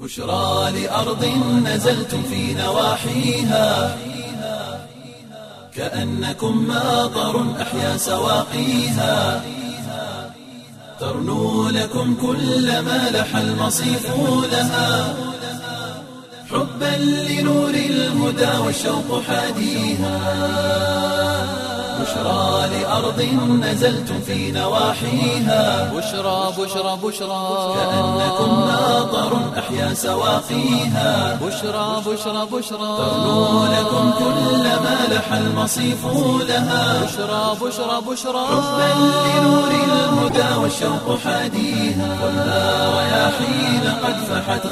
بشرى لأرض نزلتم في نواحيها كأنكم ماطر أحيا سواقيها ترنو لكم كل ما لح المصيف لها حبا لنور الهدى والشوق حاديها بشرى لأرض نزلتم في نواحيها بشرى بشرى بشرى كأنكم ماطر أحيا سواقيها بشرى بشرى بشرى ترنو لكم كل ما لح المصيف لها بشرى بشرى بشرى حبا لنور الهدى والشوق حاديها والنار رياحين قد فحت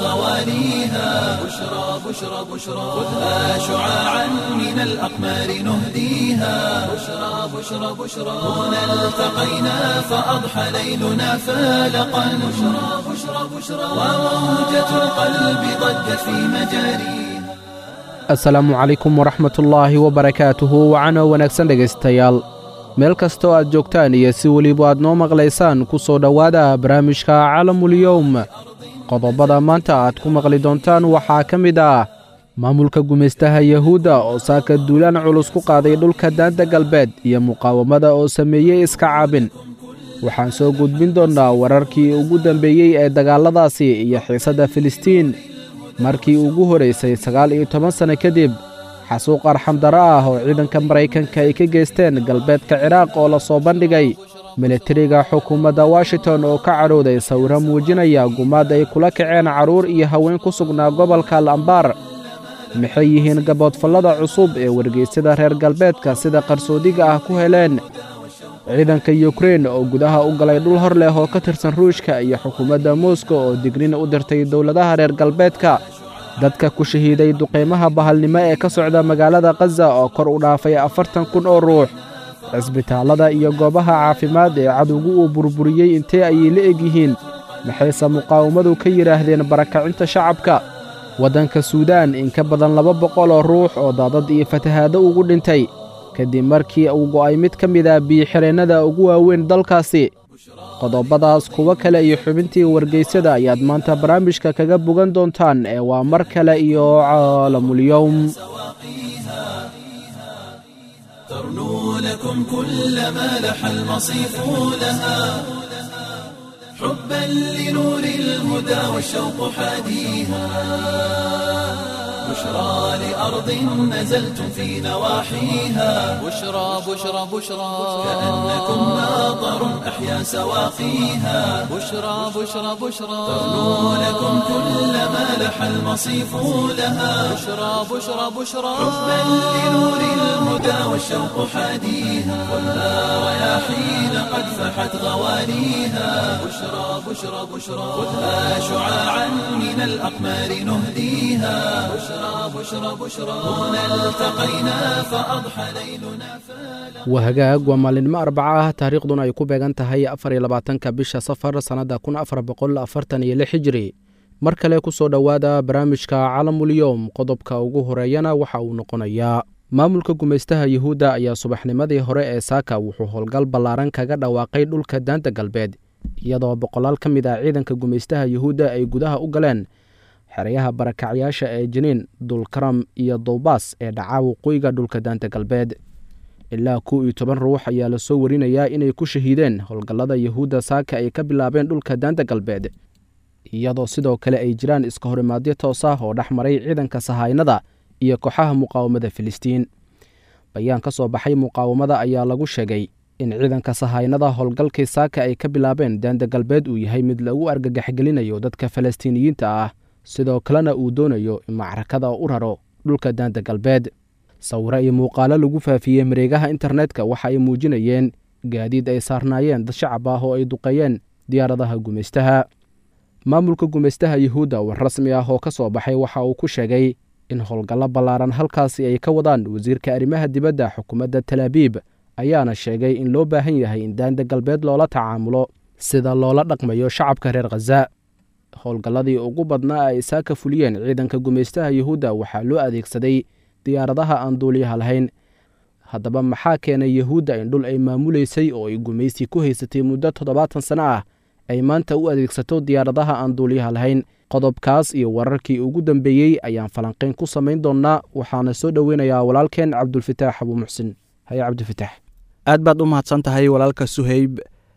غواليها بشرى بشرى بشرى خذها شعاعا من الأقمار نهديها بشرى بشرى بشرى هنا التقينا فأضحى ليلنا فالقا بشرى بشرى بشرى وموجة القلب ضجت في مجاريها asalaamu calaykum waraxmatullaahi wabarakaatuhu wacano wanaagsan dhegaystayaal meel kastoo aad joogtaan iyo si weliba aad noo maqlaysaan ku soo dhowaada barnaamijka calamulyowm qodobada maanta aad ku maqli doontaan waxaa ka mid ah maamulka gumaystaha yahuudda oo saaka duulaan culus ku qaaday dhulka daanta galbeed iyo muqaawamada oo sameeyey iska caabin waxaan soo gudbin doonnaa wararkii ugu dambeeyey ee dagaalladaasi iyo xiisadda filistiin markii ugu horaysay sagaal iyo toban sanno kadib xasuuq arxamdaro ah oo ciidanka maraykanka ay ka geysteen galbeedka ciraaq oo la soo bandhigay militariga xukuumadda washington oo ka cadhowday sawiro muujinaya gumaad ay kula kaceen carruur iyo haween ku sugnaa gobolka lambaar maxay yihiin gaboodfallada cusub ee wargeysyada reer galbeedka sida qarsoodiga ah ku heleen ciidanka yukrein oo gudaha u galay dhul hor leh oo ka tirsan ruushka iyo xukuumadda moskow oo dignin u dirtay dowladaha reer galbeedka dadka ku shahiiday duqaymaha bahalnimo ee ka socda magaalada khaza oo kor u dhaafay afartan kun oo ruux cisbitaallada iyo goobaha caafimaad ee cadowgu uu burburiyey intee ayay la egyihiin maxayse muqaawamadu ka yidhaahdeen barakacinta shacabka waddanka suudaan in ka badan laba boqol oo ruux oo daadad iyo fatahaado ugu dhintay kadib markii uu go'ay mid ka mid ah biyo-xireennada ugu waaweyn dalkaasi qodobadaas kuwo kale iyo xubintii wargeysyada ayaad maanta barnaamijka kaga bogan doontaan ee waa mar kale iyo caalamulyowm ترنو لكم كل ما لح المصيف لها حبا لنور الهدى والشوق حاديها بشرى لأرض نزلتم في نواحيها بشرى بشرى بشرى كأنكم ماطر أحيا سواقيها بشرى بشرى بشرى ترنو لكم كل ما لح المصيف لها بشرى بشرى بشرى حبا لنور الهدى والشوق حاديها والنار رياحين قد فحت غواليها بشرى بشرى بشرى خذها شعاعا من الأقمار نهديها بشرى بشرى بشرى هنا التقينا فأضحى ليلنا فلا waa hagaag waa maalinimo arbaca ah taariikhduna ay ku beegan tahay afar iyo labaatanka bisha safar sannadda kun afar boqol afartan iyo lix hijiri mar kale ku soo dhowaada barnaamijka calamulyowm qodobka ugu horeeyana waxa uu noqonayaa maamulka gumaystaha yuhuudda ayaa subaxnimadii hore ee saaka wuxuu howlgal ballaaran kaga dhawaaqay dhulka daanta galbeed iyadoo boqolaal ka mid ah ciidanka gumaystaha yuhuudda ay gudaha u galeen xeryaha barakacyaasha ee jiniin dulkaram iyo dowbaas ee dhaca waqooyiga dhulka daanta galbeed ilaa kow iyo toban ruux ayaa lasoo warinayaa inay ku shahiideen howlgallada yuhuudda saaka ay ka bilaabeen dhulka daanta galbeed iyadoo sidoo kale ay jiraan iska horimaadyo toos ah oo dhex maray ciidanka sahaynada iyo kooxaha muqaawamada filistiin bayaan ka soo baxay muqaawamada ayaa lagu sheegay in ciidanka sahaynada howlgalkii saaka ay ka bilaabeen daanta galbeed uu yahay mid lagu argagaxgelinayo dadka falastiiniyiinta ah sidoo kalena uu doonayo in macrakada u raro dhulka daanta galbeed sawiro iyo muuqaalo lagu faafiyey mareegaha internetka waxa ay muujinayeen gaadiid ay saarnaayeen dad shacab ah oo ay duqeeyeen diyaaradaha gumaystaha maamulka gumaystaha yuhuudda war rasmi ah oo ka soo baxay waxa uu ku sheegay in howlgallo ballaaran halkaasi ay ka wadaan wasiirka arrimaha dibadda xukuumadda talaabiib ayaana sheegay in loo baahan yahay in daanta galbeed loola tacaamulo sida loola dhaqmayo shacabka reer khaza howlgalladii ugu badnaa ay saaka fuliyeen ciidanka gumaystaha yuhuudda waxaa loo adeegsaday diyaaradaha aan duuliyaha lahayn haddaba maxaa keenay yuhuudda in dhul ay maamulaysay oo ay gumaysi ku haysatay muddo toddobaatan sano ah ay maanta u adeegsato diyaaradaha aan duuliyaha lahayn qodobkaas iyo wararkii ugu dambeeyey ayaan falanqayn ku samayn doonnaa waxaana soo dhoweynayaa walaalkeen cabdulfitaax abuu muxsin haye cabdifitaax aad baad u mahadsan tahay walaalka suheyb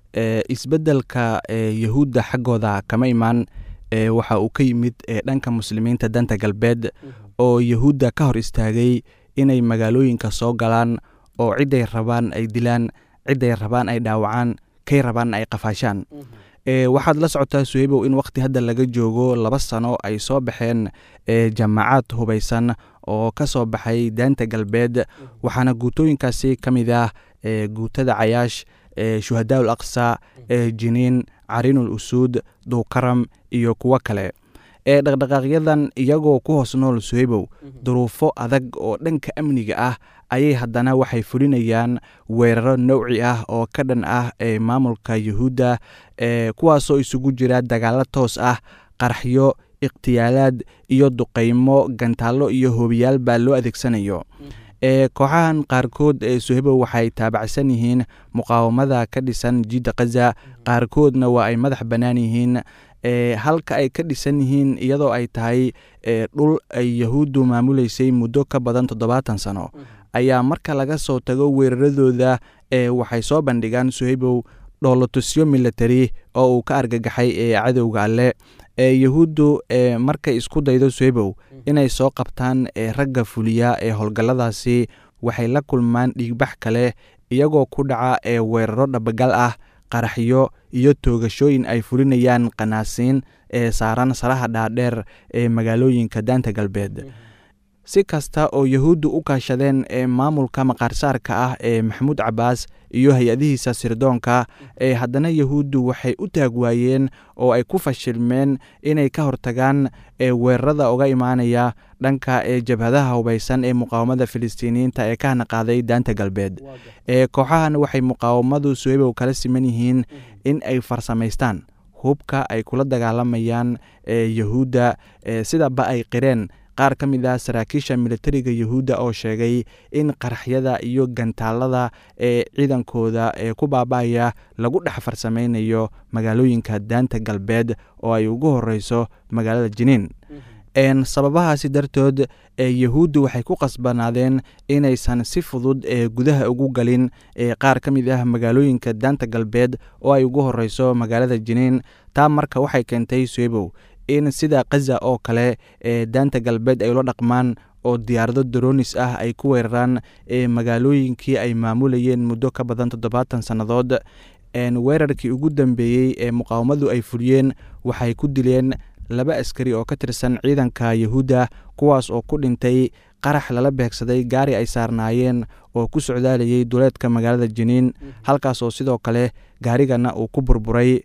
isbeddelka yahuudda xaggooda kama imaan waxa uu ka yimid dhanka muslimiinta danta galbeed oo yahuudda ka hor istaagay inay magaalooyinka soo galaan oo cidday rabaan ay dilaan cidday rabaan ay dhaawacaan kay rabaan ay qafaashaan waxaad la socotaa suheybow in wakhti hadda laga joogo laba sano ay soo baxeen jamaacad hubaysan oo ka soo baxay daanta galbeed waxaana guutooyinkaasi ka mid ah guutada cayaash shuhadaa ul aqsa jiniin cariinul usuud duukaram iyo kuwo kale ee dhaqdhaqaaqyadan iyagoo ku hoos nool suheybow duruufo adag oo dhanka amniga ah ayay haddana waxay fulinayaan weeraro nowci ah oo ka dhan ah ee maamulka yuhuudda kuwaasoo isugu jira dagaalo toos ah qaraxyo ikhtiyaalaad iyo duqaymo gantaallo iyo hoobiyaal baa loo adeegsanayo kooxahan qaarkood ee suhebo waxay taabacsan yihiin muqaawamada ka dhisan jidda khaza qaarkoodna waa ay madax bannaan yihiin halka ay ka dhisan yihiin iyadoo ay tahay dhul ay yahuuddu maamuleysay muddo ka badan toddobaatan sano ayaa marka laga soo tago weeraradooda waxay soo bandhigaan suheybow dhoolotusyo military oo uu ka argagaxay ee cadowga alle yahuuddu markay isku daydo suheybow inay soo qabtaan ragga fuliya ee howlgalladaasi waxay la kulmaan dhiigbax kale iyagoo ku dhaca ee weeraro dhabagal ah qaraxyo iyo toogashooyin ay fulinayaan qanaasiin ee saaran saraha dhaadheer ee magaalooyinka daanta galbeed si kasta oo yahuuddu u kaashadeen ee maamulka maqaarsaarka ah ee maxamuud cabaas iyo hay-adihiisa sirdoonka ee haddana yahuuddu waxay u taag waayeen oo ay ku fashilmeen inay ka hortagaan ee weerarada uga imaanaya dhanka ee jabhadaha hubaysan ee muqaawamada filistiiniyiinta ee ka hanaqaaday daanta galbeed ee kooxahan waxay muqaawamadu suheybow kala siman yihiin in ay farsamaystaan hubka ay kula dagaalamayaan ee yahuudda sidaba ay qireen qaar ka mid ah saraakiisha militariga yahuudda oo sheegay in qaraxyada iyo gantaalada ee ciidankooda ee ku baaba'aya lagu dhex farsamaynayo magaalooyinka daanta galbeed oo ay ugu horeyso magaalada jiniin sababahaasi dartood yahuuddu waxay ku qasbanaadeen inaysan si fudud ee gudaha ugu galin qaar ka mid ah magaalooyinka daanta galbeed oo ay ugu horeyso magaalada jiniin taa marka waxay keentay suebow in sida khaza oo kale ee daanta galbeed ay ula dhaqmaan oo diyaarado doronis ah ay ku weeraraan ee magaalooyinkii ay maamulayeen muddo ka badan toddobaatan sannadood weerarkii ugu dambeeyey ee muqaawamadu ay fuliyeen waxay ku dileen laba askari oo ka tirsan ciidanka yahuudda kuwaas oo ku dhintay qarax lala beegsaday gaari ay saarnaayeen oo ku socdaalayay duleedka magaalada jiniin halkaas oo sidoo kale gaarigana uu ku burburay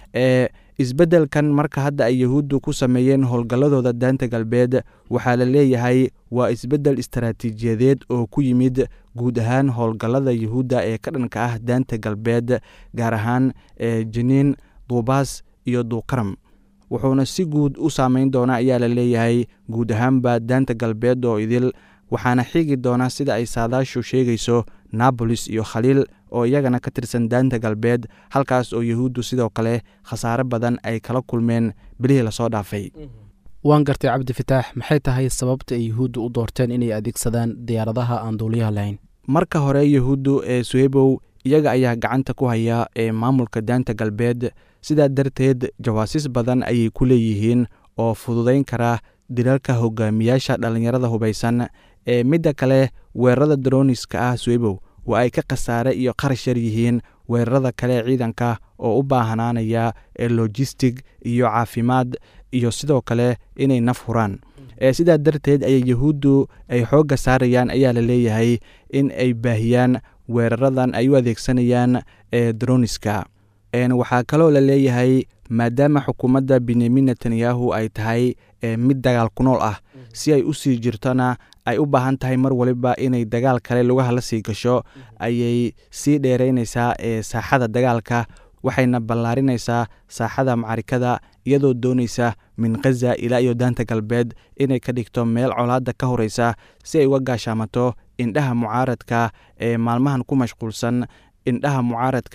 isbeddelkan marka hadda ay yahuuddu ku sameeyeen howlgalladooda daanta galbeed waxaa la leeyahay waa isbeddel istaraatiijiyadeed oo ku yimid guud ahaan howlgallada yahuudda ee ka dhanka ah daanta galbeed gaar ahaan jiniin duubaas iyo duukaram wuxuuna si guud u saameyn doona ayaa la leeyahay guud ahaanba daanta galbeed oo idil waxaana xigi doona sida ay saadaashu sheegayso nabolis iyo khaliil oo iyagana ka tirsan daanta galbeed halkaas oo yahuuddu sidoo kale khasaare badan ay kala kulmeen bilihii lasoo dhaafay waan gartay cabdifitaax maxay tahay sababta ay yahuuddu u doorteen inay adeegsadaan diyaaradaha aan duuliyaha lahayn marka hore yahuuddu ee suhebow iyaga ayaa gacanta ku haya ee maamulka daanta galbeed sidaa darteed jawaasiis badan ayay ku leeyihiin oo fududayn kara dilalka hogaamiyaasha dhallinyarada hubaysan ee midda kale weerarada daroniska ah suebow waa ay ka khasaare iyo qarash yar yihiin weerarada kale ciidanka oo u baahnaanaya ee lojistig iyo caafimaad iyo sidoo kale inay naf huraan sidaa darteed ayay yahuuddu ay xoogga saarayaan ayaa la leeyahay in ay baahiyaan weeraradan ay u adeegsanayaan ee daroniska waxaa kaloo la leeyahay maadaama xukuumadda benyamin netanyahu ay tahay mid dagaal ku nool ah si ay u sii jirtona ay u baahan tahay mar waliba inay dagaal kale lugaha la sii gasho ayay sii dheeraynaysaa ee saaxada dagaalka waxayna ballaarinaysaa saaxada macarikada iyadoo doonaysa min khaza ilaa iyo daanta galbeed inay ka dhigto meel colaadda ka horeysa si ay uga gaashaamato indhaha mucaaradka ee maalmahan ku mashquulsan indhaha mucaaradka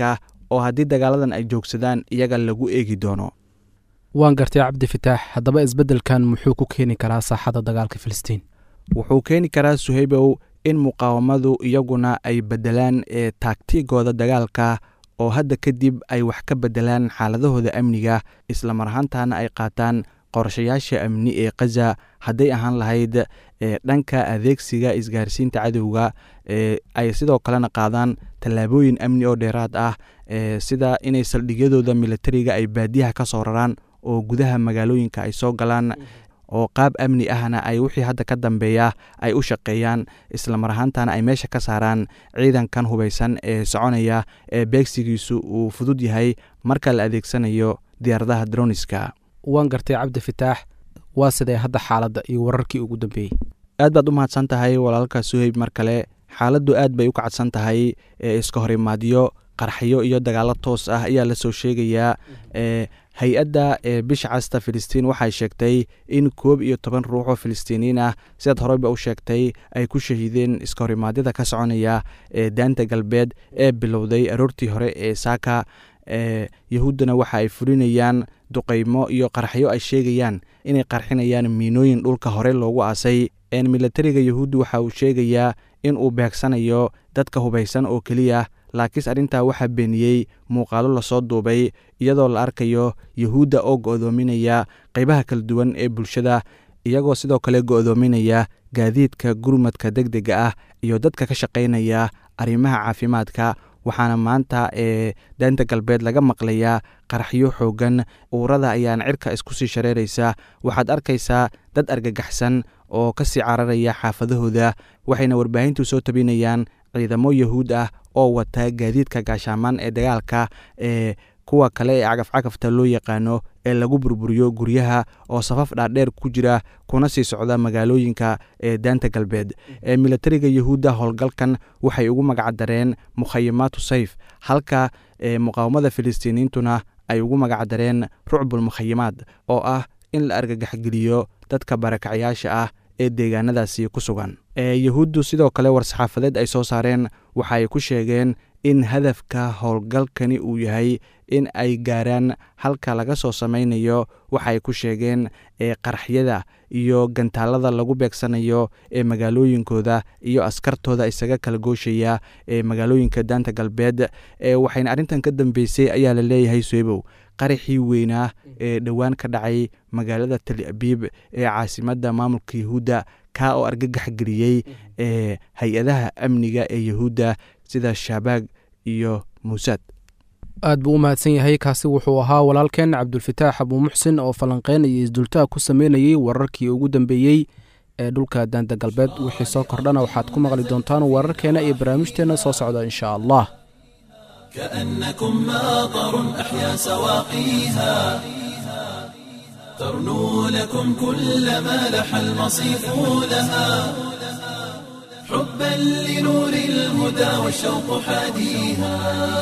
oo haddii dagaaladan ay joogsadaan iyaga lagu eegi doono waan gartay cabdi fitaax haddaba isbeddelkan muxuu ku keeni karaa saaxadda dagaalka filistiin wuxuu keeni karaa suhaybow in muqaawamadu iyaguna ay beddelaan ee taagtigooda dagaalka oo hadda kadib ay wax ka beddelaan xaaladahooda amniga isla mar ahaantaana ay qaataan qorshayaasha amni ee khaza hadday ahaan lahayd ee dhanka adeegsiga isgaarsiinta cadowga ee ay sidoo kalena qaadaan tallaabooyin amni oo dheeraad ah ee sida inay saldhigyadooda militariga ay baadiyaha ka soo raraan oo gudaha magaalooyinka ay soo galaan oo qaab amni ahna ay wixii hadda ka dambeeya ay u shaqeeyaan isla mar ahaantana ay meesha ka saaraan ciidankan hubaysan ee soconaya ee beegsigiisu uu fudud yahay marka la adeegsanayo diyaaradaha droniska waan gartay cabdi fitaax waa sidee hadda xaaladda iyo wararkii ugu dambeeyey aad baad u mahadsan tahay walaalka suheyb mar kale xaaladdu aad bay u kacadsan tahay ee iska horimaadyo qarxyo iyo dagaalo toos ah ayaa lasoo sheegayaa ee hay-adda ee bisha casta filistiin waxay sheegtay in koob iyo toban ruux oo filistiiniyiin ah sidaad horeyba u sheegtay ay ku shahiideen iska horimaadyada ka soconaya ee daanta galbeed ee bilowday aroortii hore ee saaka ee yahuuddana waxa ay fulinayaan duqaymo iyo qarxyo ay sheegayaan inay qarxinayaan miinooyin dhulka hore loogu aasay een militariga yahuudda waxa uu sheegayaa in uu beegsanayo dadka hubaysan oo keliya laakiinse arrintaa waxaa beeniyey muuqaalo lasoo duubay iyadoo la arkayo yahuudda oo go'doominaya qaybaha kala duwan ee bulshada iyagoo sidoo kale go'doominaya gaadiidka gurmadka deg dega ah iyo dadka ka shaqaynaya arrimaha caafimaadka waxaana maanta ee daanta galbeed laga maqlayaa qaraxyo xoogan uurada ayaana cirka isku sii shareeraysa waxaad arkaysaa dad argagaxsan oo ka sii cararaya xaafadahooda waxayna warbaahintu soo tabinayaan ciidamo yahuud ah oo wata gaadiidka gaashaamaan ee dagaalka ee kuwa kale ee cagafcagafta loo yaqaano ee lagu burburiyo guryaha oo safaf dhaadheer ku jira kuna sii socda magaalooyinka ee daanta galbeed ee militariga yahuudda howlgalkan waxay ugu magacdareen mukhayamaatu sayf halka ee muqaawamada filistiiniyiintuna ay ugu magacdareen rucbul mukhayamaad oo ah in la argagaxgeliyo dadka barakacyaasha ah ee deegaanadaasi ku sugan ee yahuuddu sidoo kale war-saxaafadeed ay soo saareen waxa ay ku sheegeen in hadafka howlgalkani uu yahay in ay gaaraan halka laga soo samaynayo waxaay ku sheegeen ee qaraxyada iyo gantaalada lagu beegsanayo ee magaalooyinkooda iyo askartooda isaga kala gooshaya ee magaalooyinka daanta galbeed ee waxayna arrintan ka dambeysay ayaa la leeyahay suebow qaraxii weynaa ee dhowaan ka dhacay magaalada tali abiib ee caasimadda maamulka yahuudda kaa oo argagax geliyey ee hay-adaha amniga ee yahuudda sida shabaag iyo muusaad aad buu u mahadsan yahay kaasi wuxuu ahaa walaalkeen cabdulfataax abuumuxsin oo falanqeyn iyo isdultaag ku sameynayey wararkii ugu dambeeyey ee dhulka daanta galbeed wixii soo kordhana waxaad ku maqli doontaan wararkeena iyo barnaamijteenna soo socda insha allah كأنكم ماطر أحيا سواقيها ترنو لكم كل ما لح المصيف لها حبا لنور الهدى والشوق حاديها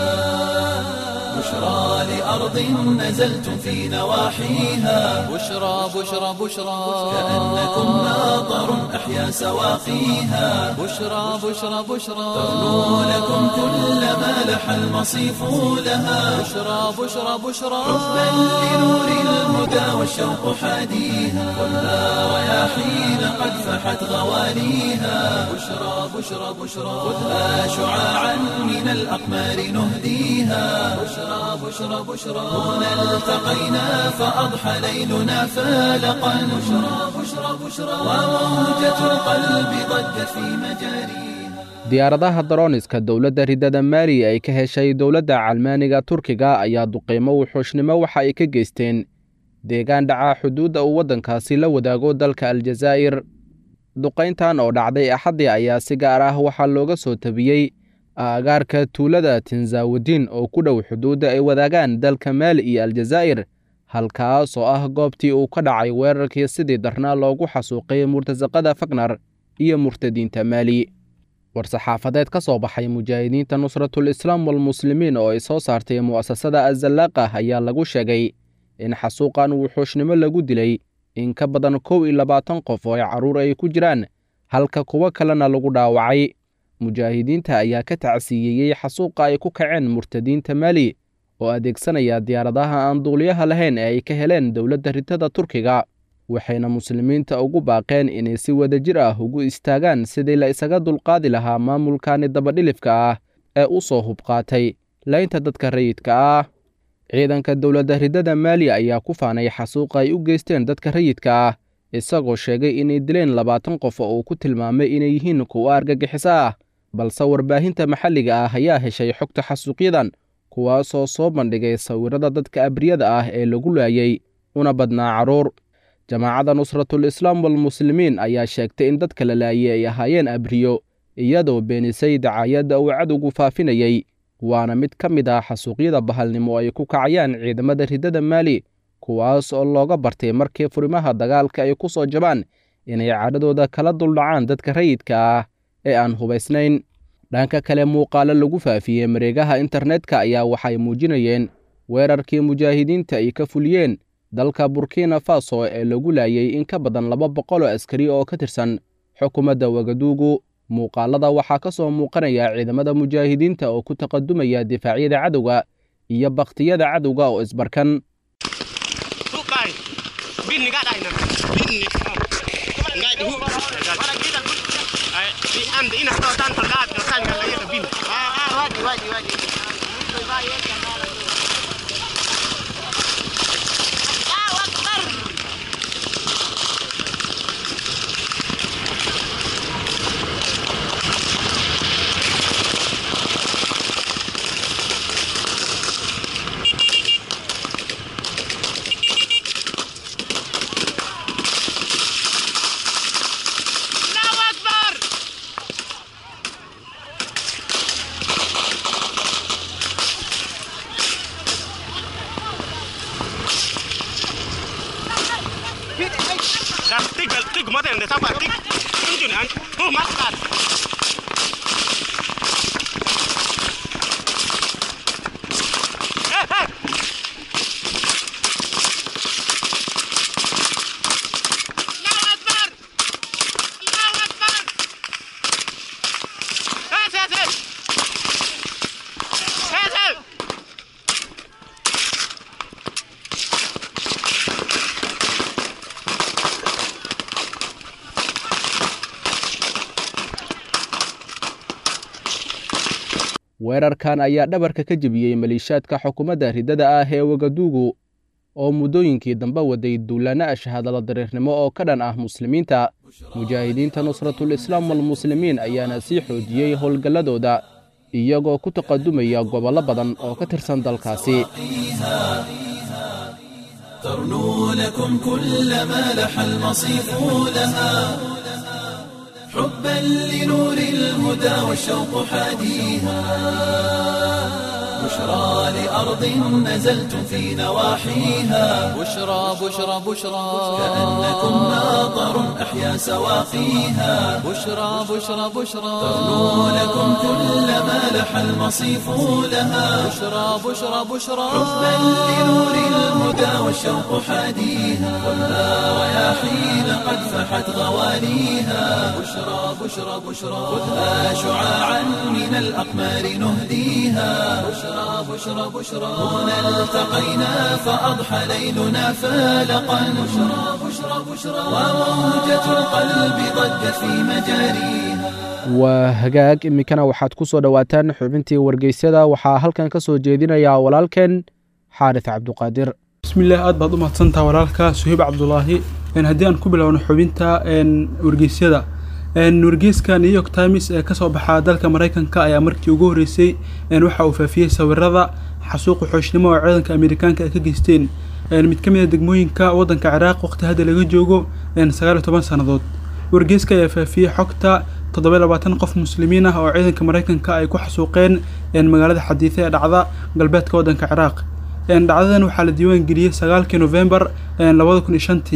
بشرى لأرض نزلتم في نواحيها بشرى بشرى بشرى كأنكم ماطر أحيا سواقيها بشرى بشرى بشرى ترنو لكم كل ما لح المصيف لها بشرى بشرى بشرى حبا لنور الهدى والشوق حاديها والنار رياحين قد فحت غواليها بشرى بشرى بشرى خذها شعاعا من الأقمار نهديها بشرى بشرى بشرى هنا التقينا فأضحى ليلنا فالقا بشرى بشرى بشرى وموجة القلب ضجت في مجاريها diyaaradaha darooniska dowladda ridada maali ay ka heshay dowladda calmaaniga turkiga ayaa duqeymo wuxuushnimo waxa ay ka geysteen deegaan dhaca xuduudda uu waddankaasi la wadaago dalka aljazaa'ir duqayntan oo dhacday axaddii ayaa si gaar ah waxaa looga soo tabiyey aagaarka tuulada tinzawudiin oo ku dhow xuduudda ay wadaagaan dalka maali iyo aljazaa'ir halkaas oo ah goobtii uu ka dhacay weerarkii sidii darnaa loogu xasuuqay murtasaqada fagnar iyo murtadiinta maali war-saxaafadeed ka soo baxay mujaahidiinta nusratul islaam walmuslimiin oo ay soo saartay mu'asasada azallaaqa ayaa lagu sheegay in xasuuqan wuxuushnimo lagu dilay in ka badan kow iyo labaatan qof oo ay carruur ay ku jiraan halka kuwo kalena lagu dhaawacay mujaahidiinta ayaa ka tacsiiyeyey xasuuqa ay ku kaceen murtadiinta maali oo adeegsanaya diyaaradaha aan duuliyaha lahayn ee ay ka heleen dowladda ritada turkiga waxayna muslimiinta ugu baaqeen inay si wadajir ah ugu istaagaan sidii la isaga dulqaadi lahaa maamulkani dabadhilifka ah ee u soo hubqaatay laynta dadka rayidka ah ciidanka dowladda ridada maali ayaa ku faanay xasuuqa ay u geysteen dadka rayidka ah isagoo sheegay inay dileen labaatan qof oo uu ku tilmaamay inay yihiin kuwo argagixiso ah balse warbaahinta maxalliga ah ayaa heshay xogta xasuuqyadan kuwaasoo soo bandhigay sawirrada dadka abriyada ah ee lagu laayay una badnaa carruur jamaacadda nusratul islaam walmuslimiin ayaa sheegtay in dadka la laayay ay ahaayeen abriyo iyadoo beenisay dacaayadda uu cadowgu faafinayey waana mid ka mid ah xasuuqyada bahalnimo ay ku kacayaan ciidamada ridada maali kuwaas oo looga bartay markii furimaha dagaalka ay ku soo jabaan inay cadhadooda kala duldhacaan dadka rayidka ah ee aan hubaysnayn dhanka kale muuqaalo lagu faafiyey mareegaha internetka ayaa waxay muujinayeen weerarkii mujaahidiinta ay ka fuliyeen dalka burkina faso ee lagu laayay in ka badan laba boqol oo askari oo ka tirsan xukuumadda wagaduugu muuqaalada waxaa ka soo muuqanaya ciidamada mujaahidiinta oo ku taqadumaya difaacyada cadowga iyo bakhtiyada cadowga oo isbarkan weerarkan ayaa dhabarka ka jebiyey maliishaadka xukuumadda ridada ah ee wagaduugu oo muddooyinkii dambe waday duulaanno ashahadala dariirnimo oo ka dhan ah muslimiinta mujaahidiinta nusratul islaam walmuslimiin ayaana sii xoojiyey howlgalladooda iyagoo ku taqadumaya gobollo badan oo ka tirsan dalkaasi ترنو لكم كل ما لح المصيف لها حبا لنور الهدى والشوق حاديها بشرى لأرض نزلتم في نواحيها بشرى بشرى بشرى كأنكم ناظر أحيا سواقيها بشرى بشرى بشرى ترنو لكم كل ما لح المصيف لها بشرى بشرى بشرى حبا لنور الهدى والشوق حاديها خذها رياحين قد فحت غوانيها بشرى بشرى بشرى خذها شعاعا من الأقمار نهديها بشرى بشرى بشرى هنا التقينا فأضحى ليلنا فالقا بشرى بشرى بشرى وموجة القلب ضجت في مجاريها waa hagaag iminkana waxaad ku soo dhowaataan xubintii wargeysyada waxaa halkan ka soo jeedinayaa walaalkeen xaaris cabduqaadir bismillaah aad baad u mahadsantaha walaalka suhiib cabdulaahi haddii aan ku bilowno xubinta wargeysyada wargeyska new york times ee kasoo baxaa dalka maraykanka ayaa markii ugu horreysay waxa uu faafiyey sawirada xasuuqa xooshnimo oo ciidanka amerikaanka ay ka geysteen mid ka mid a degmooyinka waddanka ciraaq waqti hadda laga joogo sagaal iyo toban sannadood wargeyska ayaa faafiyey xogta toddoba labaatan qof muslimiin ah oo ciidanka maraykanka ay ku xasuuqeen magaalada xadiise ee dhacda galbeedka waddanka ciraaq dhacdadan waxaa la diiwaan geliyey sagaalkii novembar labada kun iyo shantii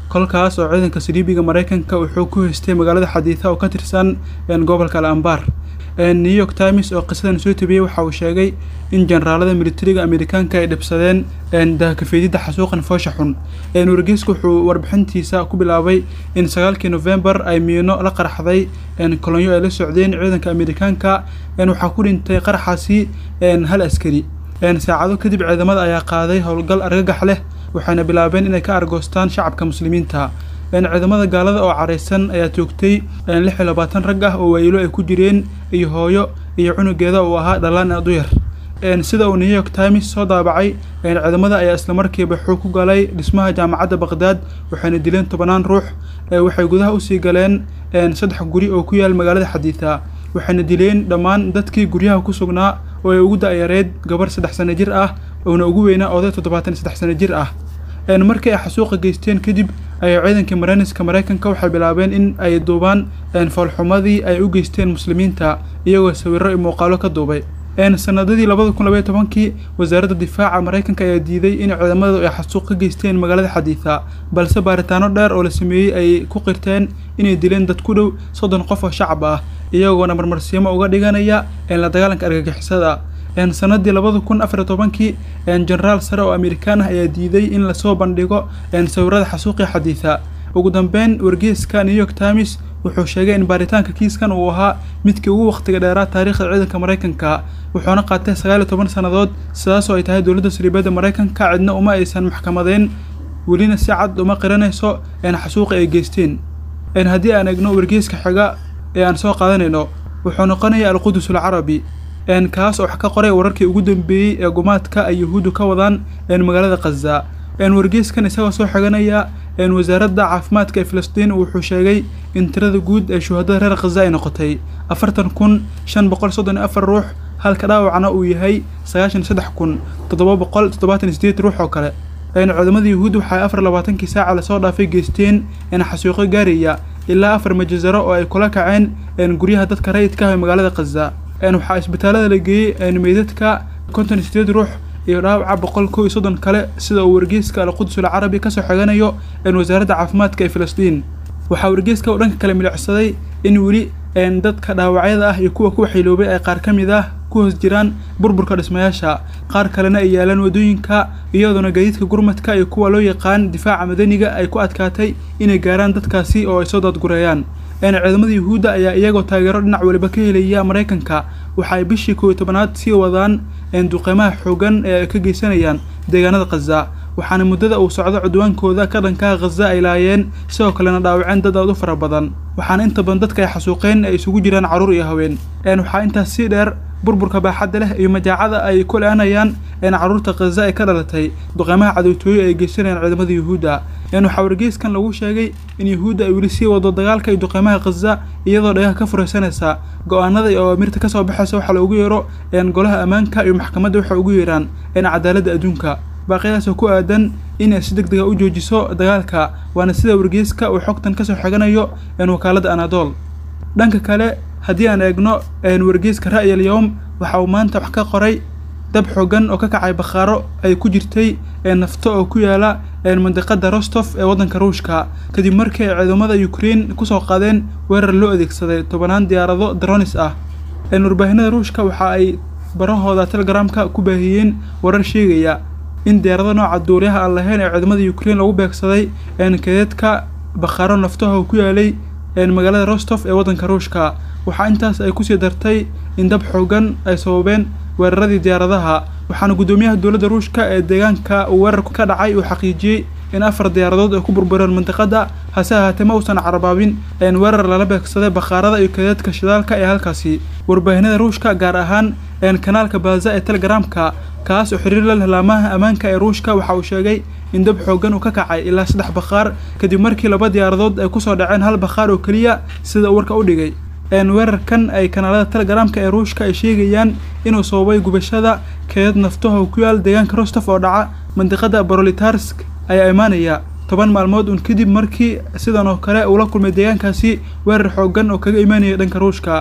kolkaas oo ciidanka saliibiga maraykanka wuxuu ku haystay magaalada xadiitha oo ka tirsan gobolka al ambar new york times oo qisadan soo tabiyey waxa uu sheegay in generaalada militariga amerikaanka ay dhibsadeen dahakafeedidda xasuuqan foosha xun wargeysku wuxuu warbixintiisa ku bilaabay in sagaalkii novembar ay miino la qaraxday kolonyo ay la socdeen ciidanka amerikaanka waxaa ku dhintay qaraxaasi hal askari saacado kadib ciidamada ayaa qaaday howlgal argagax leh waxayna bilaabeen inay ka argoostaan shacabka muslimiinta ciidamada gaalada oo caraysan ayaa toogtay lix iyo labaatan rag ah oo waayilo ay ku jireen iyo hooyo iyo cunugeeda uu ahaa dhalaan aad u yar sida uu new york times soo daabacay ciidamada ayaa islamarkiiba xoog ku galay dhismaha jaamacadda baqdaad waxayna dileen tobanaan ruux waxay gudaha usii galeen saddex guri oo ku yaal magaalada xadiitha waxayna dileen dhammaan dadkii guryaha ku sugnaa oo ay ugu da'yareed gabar saddex sano jir ah oona ugu weynaa oday toddobaatan iyo saddex sano jir ah markii ay xasuuqa geysteen kadib ayay ciidankii marayniska maraykanka waxay bilaabeen in ay duubaan foolxumadii ay u geysteen muslimiinta iyagoo sawirro iyo muuqaalo ka duubay sanadadii labada kun labaiyo tobankii wasaaradda difaaca maraykanka ayaa diiday in ciidamadu ay xasuuq ka geysteen magaalada xadiitha balse baaritaano dheer oo la sameeyey ay ku qirteen inay dileen dad ku dhow soddon qof oo shacab ah iyagoona marmarsiimo uga dhiganaya la dagaalanka argagixisada sanadii labada kun afar iyo tobankii jenaraal sare oo amerikaan ah ayaa diiday in lasoo bandhigo sawirada xasuuqii xadiitha ugu dambeyn wargeyska new york times wuxuu sheegay in baaritaanka kiiskan uu ahaa midkii ugu wakhtiga dheeraa taariikhda ciidanka maraykanka wuxuuna qaatay sagaal iyo toban sannadood sidaasoo ay tahay dowladda saliibadda maraykanka cidna uma aysan maxkamadeyn welina si cad uma qiranayso xasuuqi ay geysteen haddii aan egno wargeyska xiga ee aan soo qaadanayno wuxuu noqonaya alqudus alcarabi kaas oo wax ka qoray wararkii ugu dambeeyey ee gumaadka ay yuhuuddu ka wadaan magaalada khaza wargeyskan isagoo soo xiganaya wasaaradda caafimaadka ee filistiin wuxuu sheegay in tirada guud ee shuhadada reer khaza ay noqotay afartan kun shan boqol soddon iyo afar ruux halka dhaawacna uu yahay sagaashan iyo saddex kun toddoba boqol toddobaatan iyo sideed ruux oo kale ciidamada yuhuud waxay afar labaatankii saaca lasoo dhaafay geysteen xasuuqo gaaraya ilaa afar majazaro oo ay kula kaceen guryaha dadka rayidka ah ee magaalada khaza waxaa isbitaalada la geeyey meydadka konton iyo sideed ruux iyo dhaawaca boqol kow iyo soddon kale sida uu wargeyska alqudus alcarabi kasoo xiganayo wasaaradda caafimaadka ee filistiin waxaa wargeyska uu dhanka kale milicsaday in weli dadka dhaawacyada ah iyo kuwa ku waxayloobay ay qaar ka mid ah ku hoos jiraan burburka dhismayaasha qaar kalena ay yaalaan waddooyinka iyadoona gaadiidka gurmadka iyo kuwa loo yaqaan difaaca madaniga ay ku adkaatay inay gaaraan dadkaasi oo ay soo daadgureeyaan ciidamada yuhuudda ayaa iyagoo taageero dhinac waliba ka helaya maraykanka waxa ay bishii kow iyo tobanaad sii wadaan duqeymaha xoogan ee ay ka geysanayaan deegaanada khaza waxaana muddada uu socdo cudwaankooda ka dhankaha khaza ay laayeen sidoo kalena dhaawaceen dad aad u fara badan waxaana inta badan dadka ay xasuuqeen ay isugu jiraan carruur iyo haween waxaa intaas sii dheer burburka baaxadda leh iyo majaacada ay ku le-aanayaan carruurta khaza ay ka dhalatay duqeymaha cadowtooyo ay geysanayaan ciidamada yuhuudda waxaa wargeyskan lagu sheegay in yuhuudda ay weli sii wado dagaalka iyo duqeymaha khaza iyadoo dhagaha ka furaysanaysa go-aanada iyo awaamirta kasoo baxaysa waxaa loogu yeero golaha ammaanka iyo maxkamadda waxay ugu yeeraan cadaaladda adduunka baaqiyaasoo ku aadan inay si deg dega u joojiso dagaalka waana sida wargeyska uu xogtan kasoo xiganayo wakaaladda anadool dhanka kale haddii aan eegno wargeyska ra'yal yowm waxa uu maanta wax ka qoray dab xoogan oo ka kacay bakhaaro ay ku jirtay nafto oo ku yaala mandiqada rostof ee waddanka ruushka kadib markii ay ciidamada ukrein kusoo qaadeen weerar loo adeegsaday tobanaan diyaarado dronis ah warbaahinada ruushka waxa ay barahooda telegramka ku baahiyeen warar sheegaya in diyaarado nooca duuliyaha aan lahayn ee ciidamada ukrein lagu beegsaday kadeedka bakhaaro naftaha oo ku yaalay magaalada rostof ee waddanka ruushka waxaa intaas ay kusii dartay in dab xoogan ay sababeen weeraradii diyaaradaha waxaana guddoomiyaha dowladda ruushka ee deegaanka uu weerarku ka dhacay uu xaqiijiyey in afar diyaaradood ay ku burbureen mandiqada hase ahaatee ma uusan carabaabin weerar lala beegsaday bakhaarada iyo kadeedka shidaalka ee halkaasi warbaahinada ruushka gaar ahaan kanaalka baaza ee telegramka kaas oo xiriir la leh laamaha ammaanka ee ruushka waxa uu sheegay in dab xoogan uu ka kacay ilaa saddex bakhaar kadib markii laba diyaaradood ay kusoo dhaceen hal bakhaar oo keliya sida uu warka u dhigay weerarkan ay kanaalada telegramka ee ruushka ay sheegayaan inuu sababay gubashada keed naftaha oo ku yaal deegaanka rostof oo dhaca mandiqada brolitarsk ayaa imaanaya toban maalmood uun kadib markii sidan oo kale uu la kulmay deegaankaasi weerar xoogan oo kaga imaanaya dhanka ruushka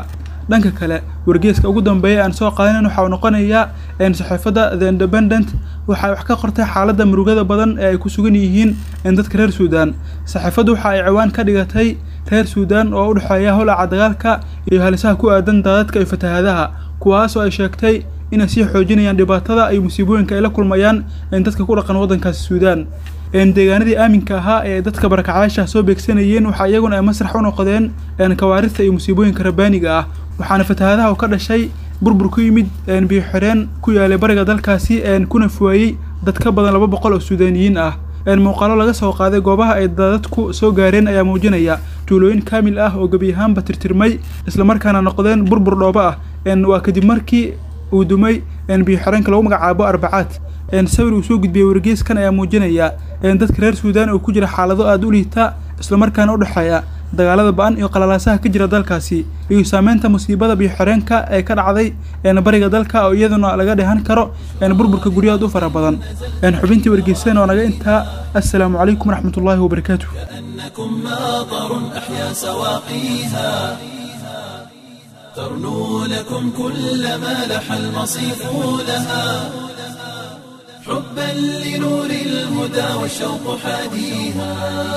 dhanka kale wargeeska ugu dambeeya aan soo qaadanan waxa uu noqonayaa saxiifadda the independent waxay wax ka qortay xaaladda murugada badan ee ay ku sugan yihiin dadka reer suudaan saxiifaddu waxa ay ciwaan ka dhigatay reer suudaan oo u dhexeeya holaca dagaalka iyo halisaha ku aadan daadadka iyo fatahaadaha kuwaasoo ay sheegtay inay sii xoojinayaan dhibaatada iyo musiibooyinka ay la kulmayaan dadka ku dhaqan waddankaasi suudaan deegaanadii aaminka ahaa ee dadka barakacyaasha soo beegsanayeen waxaa iyaguna ay masrax u noqdeen kawaarista iyo musiibooyinka rabbaaniga ah waxaana fatahaadaha u ka dhashay burbur ku yimid biyo xireen ku yaalay bariga dalkaasi kuna fuwaayey dad ka badan laba boqol oo suudaaniyiin ah muuqaalo laga soo qaaday goobaha ay dadadku soo gaareen ayaa muujinaya tuulooyin kaamil ah oo gebi ahaanba tirtirmay islamarkaana noqdeen burbur dhoobo ah waa kadib markii uu dumay biyo xireenka lagu magacaabo arbacaad sawir uu soo gudbiyey wargeeskan ayaa muujinaya dadka reer suudaan oo ku jira xaalado aada u liita islamarkaana u dhexeeya dagaalada ba-an iyo qalalaasaha ka jira dalkaasi iyo saameynta musiibada biyo xireenka ee ka dhacday bariga dalka oo iyaduna laga dhehan karo burburka guryahood u fara badan xubintii wargeysan oo naga intaa assalaamu calaykum waraxmat ullaahi wabarakaatu كأنكم ماطر أحيا سواقيها ترنو لكم كل ما لح المصيف لها حبا لنور الهدى والشوق حاديها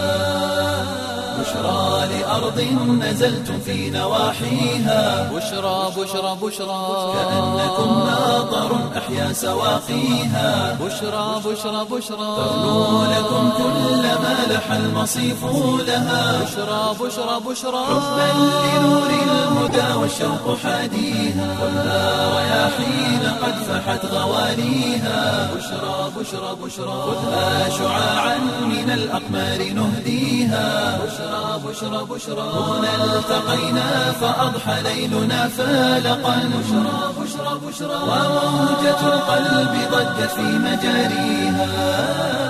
بشرى لأرض نزلتم في نواحيها بشرى بشرى بشرى كأنكم ماطر أحيا سواقيها بشرى بشرى بشرى ترنو لكم كل ما لح المصيف لها بشرى بشرى بشرى حبا لنور الهدى والشوق حاديها خذها رياحين قد فحت غواليها بشرى بشرى بشرى خذها شعاعا من الأقمار نهديها بشرى بشرى بشرى هنا التقينا فأضحى ليلنا فالقا بشرى بشرى بشرى وموجة القلب ضجت في مجاريها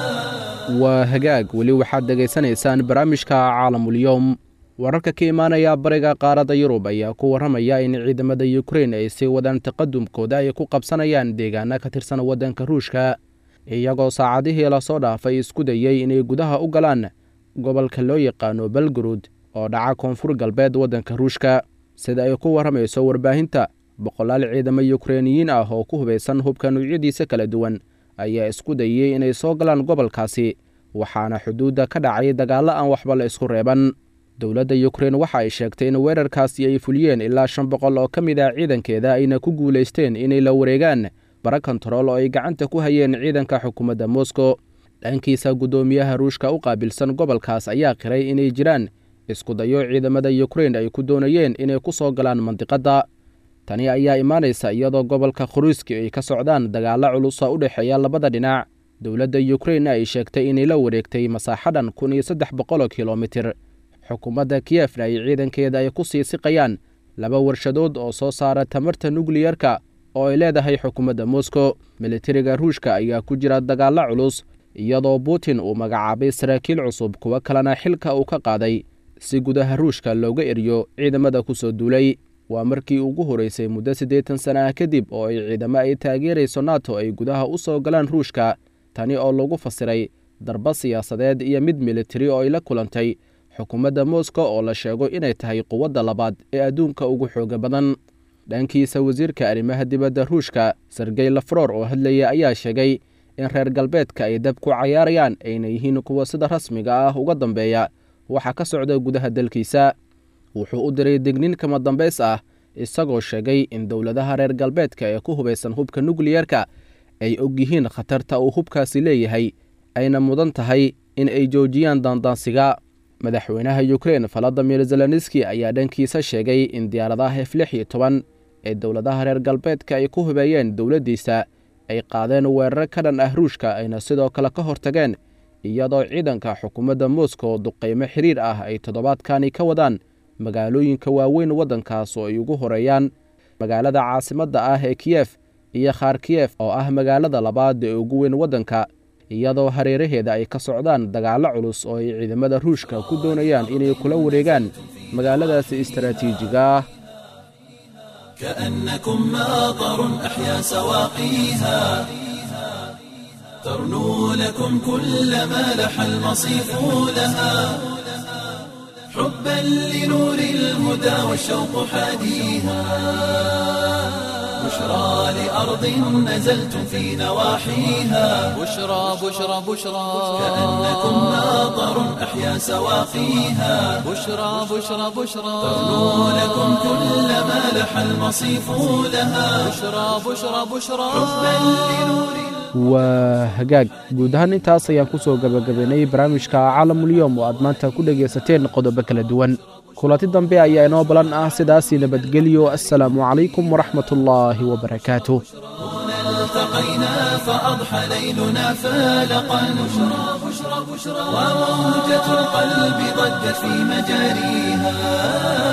waa hagaag weli waxaad dhegaysanaysaan barnaamijka caalamulyoom wararka ka imaanaya bariga qaaradda yurub ayaa ku warramaya in ciidamada yukrain ay sii wadaan taqadumkooda ay ku qabsanayaan deegaana ka tirsan waddanka ruushka iyagoo saacadihii lasoo dhaafay isku dayey inay gudaha u galaan gobolka loo yaqaano belgarud oo dhaca koonfur galbeed waddanka ruushka sida ay ku warramayso warbaahinta boqolaal ciidamo yukreiniyiin ah oo ku hubaysan hubka nuucyadiisa kala duwan ayaa isku dayey inay soo galaan gobolkaasi waxaana xuduudda ka dhacay dagaallo aan waxba la isku reeban dowladda yukrein waxa ay sheegtay in weerarkaasi ay fuliyeen ilaa shan boqol oo ka mid ah ciidankeeda ayna ku guulaysteen inay la wareegaan bara kontarool oo ay gacanta ku hayeen ciidanka xukuumadda moscow dhankiisa guddoomiyaha ruushka u qaabilsan gobolkaas ayaa qiray inay jiraan isku dayo ciidamada yukrein ay ku doonayeen inay ku soo galaan mandiqadda tani ayaa imaanaysa iyadoo gobolka khuruiski ay ka socdaan dagaallo culusa u dhexeeya labada dhinac dowladda yukrein ay sheegtay inay la wareegtay masaaxadhan kun iyo saddex boqoloo kilomitir xukuumadda kiyefna ay ciidankeeda ay ku sii siqayaan laba warshadood oo soo saara tamarta nukliyerka oo ay leedahay xukuumadda moscow militariga ruushka ayaa ku jira dagaallo culus iyadoo putin uu magacaabay saraakiil cusub kuwo kalena xilka uu ka qaaday si gudaha ruushka looga eriyo ciidamada ku soo duulay waa markii ugu horeysay muddo siddeetan sana ah kadib oo ay ciidamo ay taageerayso nato ay gudaha u soo galaan ruushka tani oo lagu fasiray darba siyaasadeed iyo mid militari oo ay la kulantay xukuumadda moscow oo la sheego inay tahay quwadda labaad ee adduunka ugu xooga badan dhankiisa wasiirka arrimaha dibadda ruushka sergey lafror oo hadlaya ayaa sheegay in reer galbeedka ay dab ku cayaarayaan ayna yihiin kuwa sida rasmiga ah uga dambeeya waxaa ka socda gudaha dalkiisa wuxuu u diray degnin kama dambays ah isagoo sheegay in dowladaha reer galbeedka ee ku hubaysan hubka nukliyerka ay og yihiin khatarta uu hubkaasi leeyahay ayna mudan tahay in ay joojiyaan daandaansiga madaxweynaha yukrein valadimir zelenski ayaa dhankiisa sheegay in diyaaradaha f lix iyo toban ee dowladaha reer galbeedka ay ku hubeeyeen dowladdiisa ay qaadeen weerar ka dhan ah ruushka ayna sidoo kale ka hortageen iyadoo ciidanka xukuumadda moscow duqaymo xiriir ah ay toddobaadkani ka wadaan magaalooyinka waaweyn waddankaas oo ay ugu horeeyaan magaalada caasimadda ah ee kiyef iyo kharkiyef oo ah magaalada labaad ee ugu weyn waddanka iyadoo hareeraheeda ay ka socdaan dagaallo culus oo ay ciidamada ruushka ku doonayaan inay kula wareegaan magaaladaasi istaraatiijiga ah كأنكم ماطر أحيا سواقيها ترنو لكم كل ما لح المصيف لها حبا حبا لنور الهدى والشوق حاديها بشرى لأرض نزلتم في نواحيها بشرى بشرى بشرى كأنكم ناظر أحيا سواقيها بشرى بشرى بشرى تغنو لكم كل ما لح المصيف لها بشرى بشرى بشرى حبا لنور waa hagaag guud ahaan intaas ayaan ku soo gabagabaynay barnaamijka caalamulyoom oo aad maanta ku dhegaysateen qodobo kala duwan kulanti dambe ayaa inoo balan ah sidaasii nabadgelyo assalaamu calaykum waraxmat ullaahi wabarakaatuh التقينا فأضحى ليلنا فالقا بشرى بشرى بشرى وموجة القلب ضجت في مجاريها